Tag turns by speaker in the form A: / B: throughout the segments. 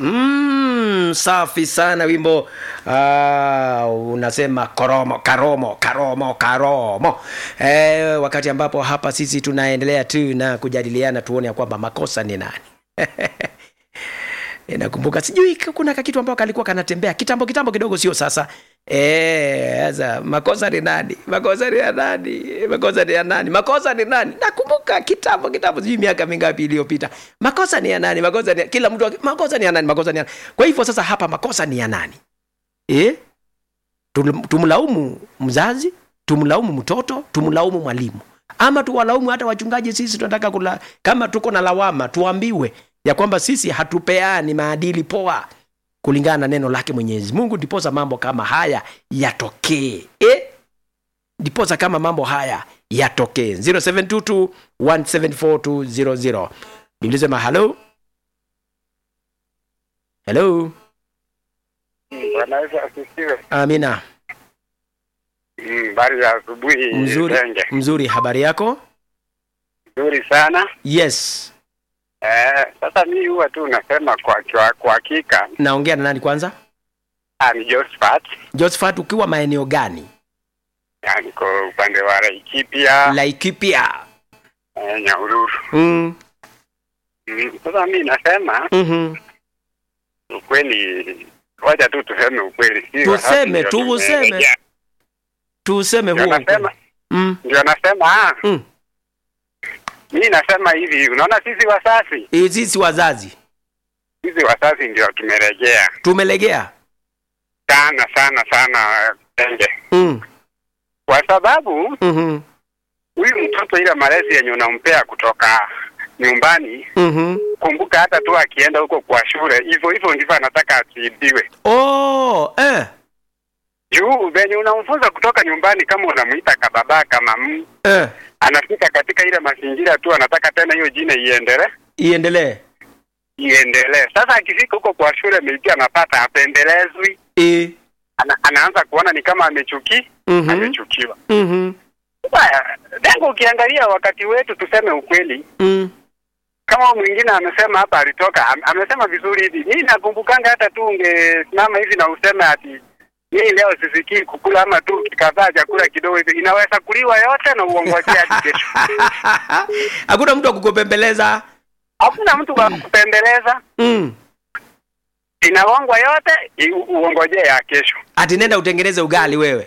A: mm, safi sana wimbo uh, unasema koromo karomo karomo karomo eh, wakati ambapo hapa sisi tunaendelea tu na kujadiliana tuone ya kwamba makosa ni nani E, nakumbuka sijui k- kuna kakitu ambao kalikuwa kanatembea kitambo kitambo kidogo sio sasa Eh, sasa makosa ni nani makosa ni ya nani makosa ni ya nani makosa ni nani nakumbuka kitambo kitambo sijui miaka mingapi iliyopita makosa ni ya nani makosa ni ya, kila mtu aki- makosa ni ya nani makosa ni ya nani kwa hivyo sasa hapa makosa ni ya nani eh? Tum- tumlaumu mzazi tumlaumu mtoto tumlaumu mwalimu ama tuwalaumu hata wachungaji sisi tunataka kula kama tuko na lawama tuambiwe ya kwamba sisi hatupeani maadili poa kulingana na neno lake mwenyezi mungu ndiposa mambo kama haya yatokee eh? ndiposa kama mambo haya yatokee 0722 174200 nilisema halo helo
B: Bwana Yesu asifiwe.
A: amina
B: Mm, Habari za asubuhi
A: mzuri
B: Renge.
A: mzuri habari yako
B: Nzuri sana.
A: yes
B: Eh, sasa mimi huwa tu nasema kwa kwa kwa hakika
A: naongea na nani kwanza
B: ah, ni Josephat.
A: josephat ukiwa maeneo gani
B: Ah, niko upande wa Laikipia,
A: laikipia
B: eh, Nyahururu.
A: mm.
B: Mm, sasa mimi nasema
A: mm-hmm.
B: ukweli, wacha tu tuseme ukweli. Si
A: Tuseme,
B: wakati ndio
A: tuuseme.
B: tumerejea.
A: tuseme
B: Ndio
A: huo
B: nasema
A: ukweli. mm.
B: ndio nasema ah,
A: Mm.
B: mimi nasema hivi, unaona sisi wasasi,
A: Eh, sisi wazazi
B: sisi wasasi ndio tumerejea
A: tumelegea
B: sana sana sana Renge.
A: mm.
B: kwa sababu
A: mm-hmm.
B: huyu mtoto ile malezi yenye unampea kutoka nyumbani,
A: Mm-hmm.
B: kumbuka hata tu akienda huko kwa shule, hivyo hivyo ndivyo anataka atiibiwe.
A: oh, eh.
B: Juu venye unamfunza kutoka nyumbani, kama unamuita kababa kama m
A: Eh.
B: anafika katika ile mazingira tu, anataka tena hiyo jina iendelee
A: iendelee
B: iendelee. Sasa akifika huko kwa shule, maybe anapata apendelezwi,
A: e.
B: ana, anaanza kuona ni kama amechuki
A: mm-hmm.
B: amechukiwa.
A: mm-hmm.
B: Baya, dengo ukiangalia wakati wetu, tuseme ukweli,
A: mm.
B: kama mwingine amesema hapa alitoka am, amesema vizuri hivi. Mimi nakumbukanga hata tu ungesimama hivi na useme ati mimi leo sisikii kukula ama tu kikadhaa chakula kidogo hivi, inaweza kuliwa yote na uongojea hadi kesho.
A: hakuna mtu wa kukupembeleza
B: Hakuna mtu wa kupembeleza,
A: mm.
B: inawongwa yote i- u- uongojee ya kesho.
A: ati nenda utengeneze ugali wewe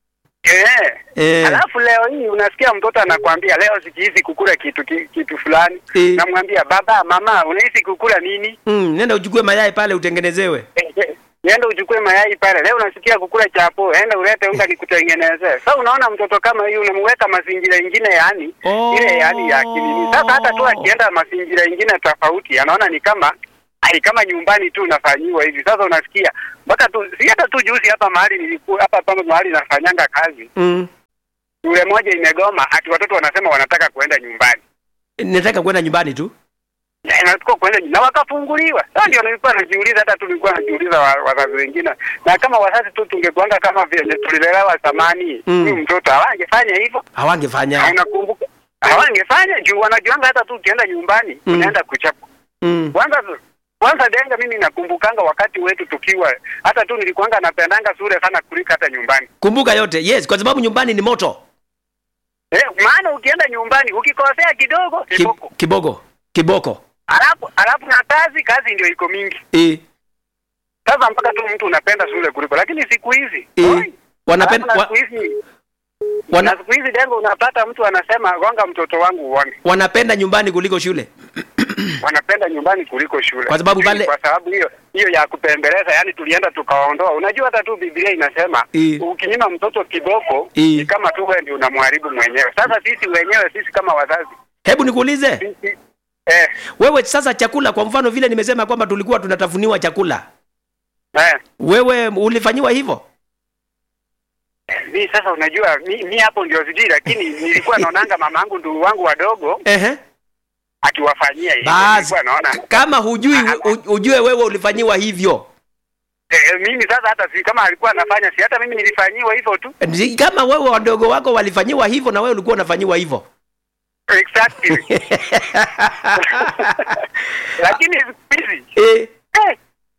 B: Eh.
A: Eh.
B: Alafu leo hii unasikia mtoto anakwambia leo sikihisi kukula kitu ki- kitu fulani.
A: Eh.
B: Namwambia baba, mama, unahisi kukula nini?
A: mm. nenda uchukue mayai pale utengenezewe
B: Eh, eh, Nenda uchukue mayai pale. Leo unasikia kukula chapo, enda ulete unga nikutengenezee. Sasa unaona mtoto kama huyu unamweka mazingira ingine yani
A: Oh.
B: ile yani ya kinini. Sasa hata tu akienda mazingira ingine tofauti anaona ni kama ai kama nyumbani tu unafanyiwa hivi. Sasa unasikia mpaka tu si hata tu juzi hapa mahali nilikuwa hapa hapa mahali nafanyanga kazi.
A: mm.
B: Shule moja imegoma ati watoto wanasema wanataka kuenda nyumbani.
A: nataka kwenda nyumbani tu
B: Ya, inatakiwa kuenda na wakafunguliwa. Sasa ndio nilikuwa najiuliza, hata tu nilikuwa najiuliza wa- wazazi wengine, na kama wazazi tu tungekuanga kama vile tulilelewa zamani,
A: Mm.
B: huyu mtoto hawangefanya hivyo.
A: hawangefanya
B: Na Unakumbuka hawangefanya juu wanajuanga hata tu ukienda nyumbani
A: Mm.
B: unaenda kuchapwa.
A: mm.
B: Kwanza kwanza denga, mimi nakumbukanga wakati wetu tukiwa hata tu nilikuanga napendanga shule sana kuliko hata nyumbani.
A: kumbuka yote yes kwa sababu nyumbani ni moto
B: Eh, maana ukienda nyumbani ukikosea kidogo
A: Ki,
B: kiboko.
A: kiboko kiboko
B: Alafu alafu na kazi kazi ndio iko mingi.
A: e.
B: Sasa mpaka tu mtu unapenda shule kuliko, lakini siku hizi
A: E.
B: oi,
A: wanapenda
B: alafu na
A: wa,
B: siku hizi
A: wana,
B: na siku hizi dengo, unapata mtu anasema gonga mtoto wangu uone.
A: wanapenda nyumbani kuliko shule
B: Wanapenda nyumbani kuliko shule,
A: Kwa sababu
B: Sijui
A: pale-
B: kwa sababu hiyo hiyo ya kupembeleza, yani tulienda tukaondoa. Unajua hata tu Biblia inasema
A: E.
B: ukinyima mtoto kiboko
A: E.
B: ni kama tu wewe ndio unamharibu mwenyewe. Sasa sisi wenyewe sisi kama wazazi
A: hebu nikuulize
B: sisi eh,
A: wewe sasa chakula kwa mfano vile nimesema kwamba tulikuwa tunatafuniwa chakula
B: eh,
A: wewe ulifanyiwa hivyo
B: mi sasa unajua mi, mi hapo ndio sijui, lakini nilikuwa naonanga mama yangu ndugu wangu wadogo
A: Ehe.
B: akiwafanyia hivyo,
A: basi
B: nilikuwa naona
A: kama hujui u- ujue wewe ulifanyiwa hivyo
B: Eh, mimi sasa hata si kama alikuwa anafanya, si hata mimi nilifanyiwa hivyo tu.
A: Ni kama wewe wadogo wako walifanyiwa hivyo na wewe ulikuwa unafanyiwa hivyo
B: Exactly. Lakini siku hizi
A: eh,
B: eh,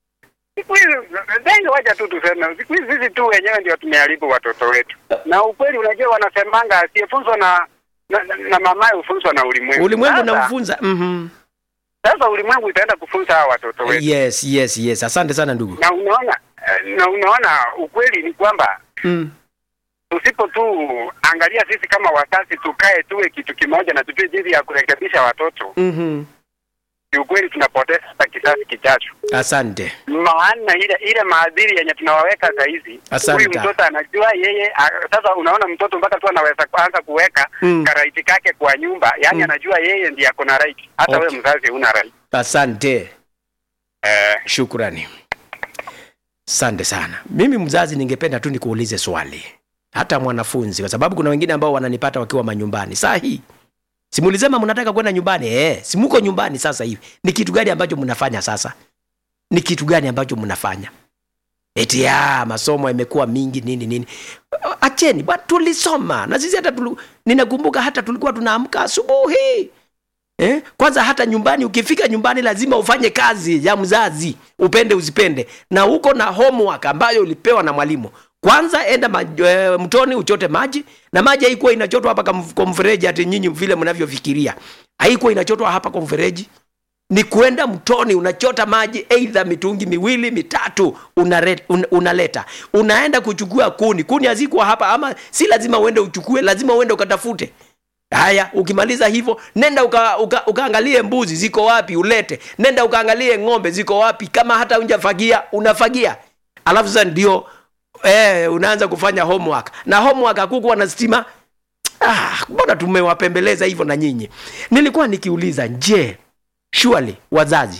B: wacha tu tuseme siku hizi sisi tu wenyewe ndio tumeharibu watoto wetu, na ukweli, unajua wanasemanga asiyefunzwa na na, na, na mamaye hufunzwa na ulimwengu.
A: ulimwengu
B: Sasa-
A: unamfunza mhm.
B: Sasa ulimwengu itaenda kufunza hawa watoto wetu,
A: yes yes yes asante sana ndugu
B: na unaona eh, na unaona ukweli ni kwamba
A: mm.
B: tusipo tu angalia sisi kama wazazi, tukae tuwe kitu kimoja na tujue jinsi ya kurekebisha watoto,
A: mm
B: kiukweli tunapoteza hata kizazi kijacho.
A: asante
B: maana ile ile maadili yenye tunawaweka saa hizi,
A: Asante.
B: huyu mtoto anajua yeye. a- Sasa unaona mtoto mpaka tu anaweza kuanza kuweka
A: Mm.
B: karaiti kake kwa nyumba, yaani
A: Mm.
B: anajua yeye ndiye ako na right, hata
A: Okay.
B: wewe mzazi huna right.
A: asante
B: Eh,
A: shukrani asante sana mimi mzazi ningependa tu nikuulize swali hata mwanafunzi kwa sababu kuna wengine ambao wananipata wakiwa manyumbani saa hii simulisema mnataka kwenda nyumbani eh, simuko nyumbani sasa hivi ni kitu gani ambacho mnafanya sasa ni kitu gani ambacho mnafanya eti ya masomo yamekuwa mingi nini nini acheni bwana tulisoma na sisi hata tulu, ninakumbuka hata tulikuwa tunaamka asubuhi Eh? Kwanza hata nyumbani ukifika nyumbani lazima ufanye kazi ya mzazi, upende usipende, na uko na homework ambayo ulipewa na mwalimu. Kwanza enda ma, e, mtoni uchote maji, na maji haikuwa inachotwa hapa kam- kwa mfereji ati nyinyi vile mnavyofikiria. Haikuwa inachotwa hapa kwa mfereji, ni kuenda mtoni unachota maji eidha mitungi miwili mitatu unare, un, unaleta unaenda kuchukua kuni kuni hazikuwa hapa ama si lazima uende uchukue lazima uende ukatafute haya ukimaliza hivyo nenda uka, uka, ukaangalie mbuzi ziko wapi ulete nenda ukaangalie ng'ombe ziko wapi kama hata unjafagia unafagia alafu sasa ndio eh, unaanza kufanya homework na homework hakukuwa na stima ah, mbona tumewapembeleza hivyo na nyinyi nilikuwa nikiuliza je surely wazazi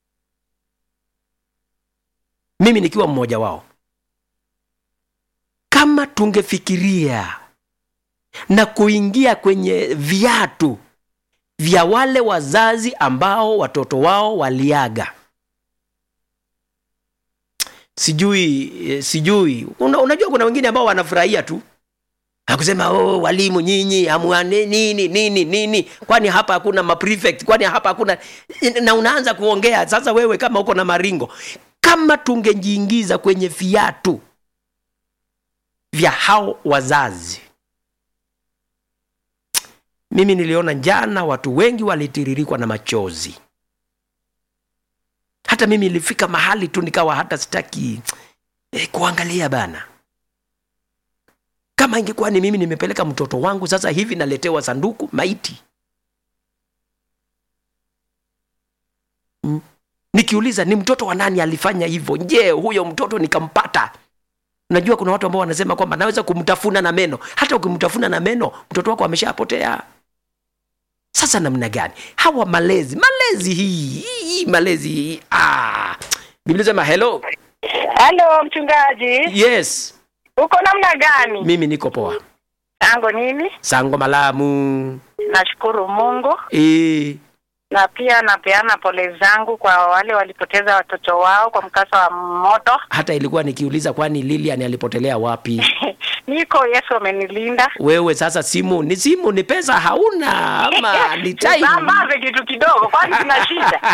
A: mimi nikiwa mmoja wao kama tungefikiria na kuingia kwenye viatu vya wale wazazi ambao watoto wao waliaga sijui eh, sijui Una, unajua kuna wengine ambao wanafurahia tu akusema oh, walimu nyinyi hamuane nini nini nini kwani hapa hakuna maprefect kwani hapa hakuna na unaanza kuongea sasa wewe kama uko na maringo kama tungejiingiza kwenye viatu vya hao wazazi mimi niliona jana watu wengi walitiririkwa na machozi hata mimi ilifika mahali tu nikawa hata sitaki eh, kuangalia bana kama ingekuwa ni mimi nimepeleka mtoto wangu sasa hivi naletewa sanduku maiti mm. nikiuliza ni mtoto wa nani alifanya hivyo je huyo mtoto nikampata najua kuna watu ambao wanasema kwamba naweza kumtafuna na meno hata ukimtafuna na meno mtoto wako ameshapotea sasa namna gani hawa malezi malezi hii hii, hii malezi hii ah. biblia sema hello
C: Halo mchungaji,
A: yes
C: uko namna gani?
A: mimi niko poa
C: Tango nini?
A: sango malamu
C: Nashukuru Mungu
A: e,
C: na pia napeana pole zangu kwa wale walipoteza watoto wao kwa mkasa wa moto.
A: hata ilikuwa nikiuliza kwani lilian alipotelea wapi
C: Niko, Yesu amenilinda.
A: wewe sasa simu ni simu ni pesa hauna ama ni time
C: Sambaze kitu kidogo, kwani kuna shida?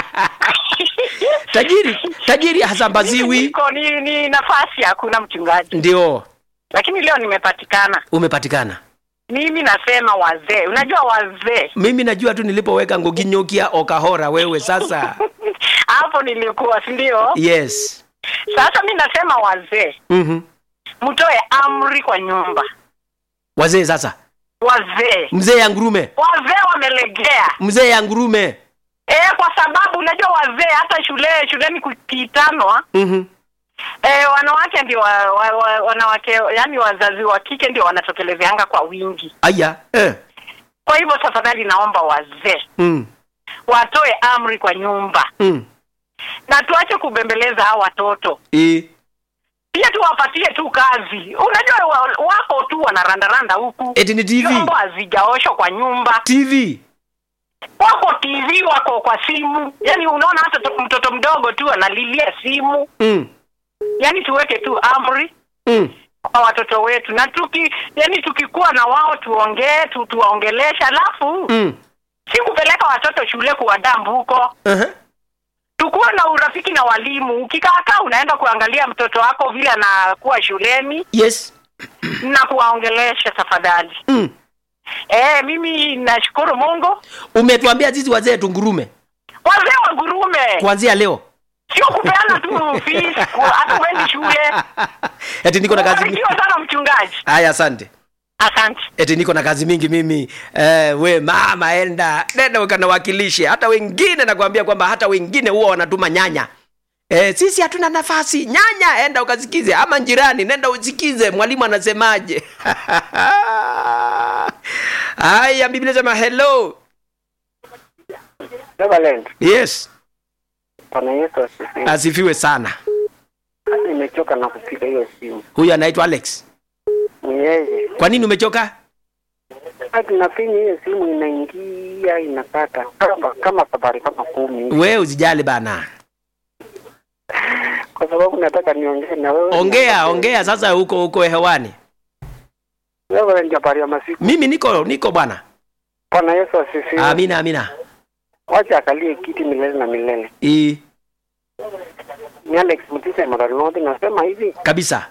A: tajiri tajiri hasambaziwi
C: Niko ni, ni nafasi hakuna mchungaji,
A: ndio
C: lakini leo nimepatikana.
A: umepatikana
C: Mimi nasema wazee, unajua wazee
A: mimi najua tu nilipoweka ngoginyokia okahora wewe sasa
C: hapo nilikuwa, si ndio?
A: yes
C: Sasa mi nasema wazee,
A: mm-hmm.
C: mtoe amri kwa nyumba.
A: wazee sasa
C: Wazee
A: mzee ya ngurume
C: wazee wamelegea
A: mzee ya ngurume
C: e, kwa sababu unajua wazee hata shule shuleni kukitanwa
A: mm-hmm.
C: e, wanawake ndio wa, wa, wa, wanawake yani wazazi wa kike ndio wanatokelezeanga kwa wingi.
A: aya eh.
C: Kwa hivyo tafadhali, naomba wazee
A: mm.
C: watoe amri kwa nyumba
A: Mm.
C: na tuache kubembeleza hao watoto,
A: E.
C: pia tuwapatie tu kazi. Unajua wa, wako tu wanarandaranda huku,
A: eti ni tv
C: vyombo hazijaoshwa kwa nyumba,
A: tv
C: wako TV, wako kwa simu. Yani unaona hata to- mtoto mdogo tu analilia simu.
A: mm.
C: Yani tuweke tu amri
A: Mm.
C: kwa watoto wetu, na tuki yani tukikuwa na wao tuongee tu, tuwaongelesha, alafu
A: Mm.
C: si kupeleka watoto shule kuwadambu huko
A: Uh-huh.
C: tukuwe na urafiki na walimu ukikaakaa unaenda kuangalia mtoto wako vile anakuwa shuleni
A: yes
C: na kuwaongelesha tafadhali
A: mm.
C: e, mimi nashukuru mungu
A: umetuambia sisi wazee tungurume
C: wazee wa gurume
A: kuanzia leo
C: sio kupeana tu fees ku- hata uendi shule
A: eti niko na kazi mingi
C: Ubarikiwe sana mchungaji
A: haya asante
C: asante
A: eti niko na kazi mingi mimi eh, we mama enda nenda ukanawakilishe hata wengine nakwambia kwamba hata wengine huwa wanatuma nyanya Eh, sisi hatuna nafasi nyanya enda ukasikize ama jirani nenda usikize mwalimu anasemaje haya biblia sema hello
B: Reverend,
A: yes
B: Bwana Yesu asifiwe.
A: asifiwe sana
B: Hata nimechoka na kupiga hiyo simu.
A: huyu anaitwa alex
B: Ni yeye.
A: kwa nini umechoka
B: Hata nafinya hiyo simu inaingia inakata kama kama safari kama kumi. hivi.
A: we usijali bana
B: Kwa sababu nataka niongee na wewe.
A: ongea ongea sasa huko huko hewani
B: Reverend, habari ya masiku.
A: mimi niko niko bwana
B: Bwana Yesu asifiwe.
A: amina amina
B: Wacha akalie kiti milele na milele.
A: I,
B: Ni Alex Mutise Madarinodi nasema hivi.
A: kabisa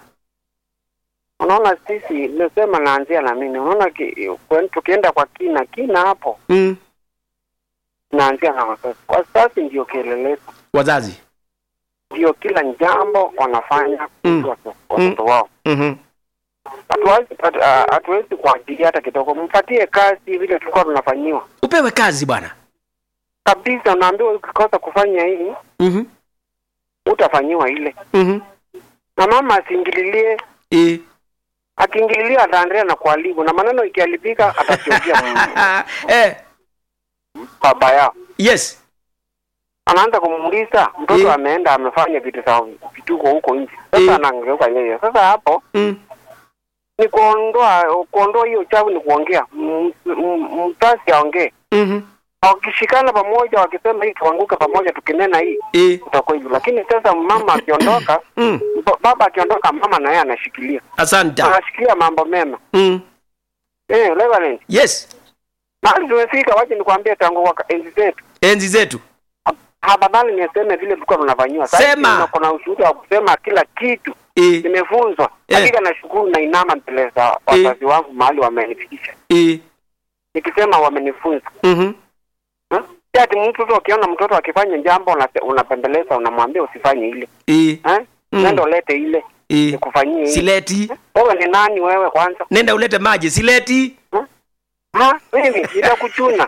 B: Unaona sisi nimesema naanzia na mimi. Unaona ki- kwen- tukienda kwa kina kina hapo
A: mm.
B: naanzia na wazazi. Wazazi ndio kielelezo.
A: wazazi
B: Ndio kila jambo wanafanya
A: Mm.
B: kuhusu watoto wao.
A: mm-hmm.
B: Hatuwezi hatu- ah, hatuwezi kuajilia hata kidogo. Mpatie kazi vile tulikuwa tunafanyiwa.
A: upewe kazi bwana
B: Kabisa unaambiwa ukikosa kufanya hii
A: mm-hmm.
B: utafanyiwa ile.
A: mm-hmm.
B: Na mama asiingililie,
A: I.
B: akiingililia ataendelea na kuharibu na maneno ikiharibika atasiozia
A: eh,
B: baba yao.
A: yes
B: anaanza kumuuliza mtoto
A: Eh.
B: ameenda amefanya vitu za vituko huko nje sasa
A: Eh.
B: anangeuka yeye sasa hapo
A: mm.
B: ni kuondoa kuondoa hiyo uchawi ni kuongea M- m- mzazi aongee
A: mm-hmm.
B: wakishikana pamoja wakisema hii tuanguke pamoja tukinena hii
A: I.
B: utakuwa hivyo lakini sasa mama akiondoka
A: Mm.
B: ba- baba akiondoka mama naye anashikilia
A: asante
B: anashikilia mambo mema
A: mm.
B: eh Reverend
A: yes
B: mahali tumefika waje nikwambie tangu waka- enzi zetu
A: enzi zetu
B: afadhali niseme vile tulikuwa tunafanyiwa Sasa hivi
A: Sema.
B: kuna ushuhuda wa kusema kila kitu
A: I.
B: nimefunzwa
A: Eh.
B: hakika nashukuru na inama mbele za wazazi wangu mahali wamenifikisha
A: I.
B: nikisema wamenifunza
A: mm-hmm.
B: Ha? Si ati mtu tu ukiona mtoto akifanya jambo unase- unapembeleza unamwambia usifanye ile
A: I.
B: eh?
A: Mm.
B: nenda ulete ile
A: I.
B: nikufanyie ile
A: sileti
B: wewe ni nani wewe kwanza
A: nenda ulete maji sileti
B: ha mimi nitakuchuna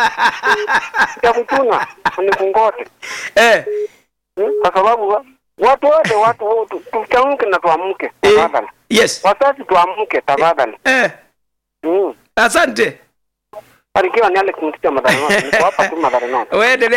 B: nitakuchuna nikungote
A: eh.
B: Hmm? kwa sababu wa- watu wote watu wote tuchamke na tuamke
A: Eh.
B: tafadhali
A: yes
B: wazazi tuamke tafadhali
A: eh.
B: Mm.
A: asante
B: barikiwa ni Alex Mtita Madharinoti niko hapa tu Madharinoti
A: uendelee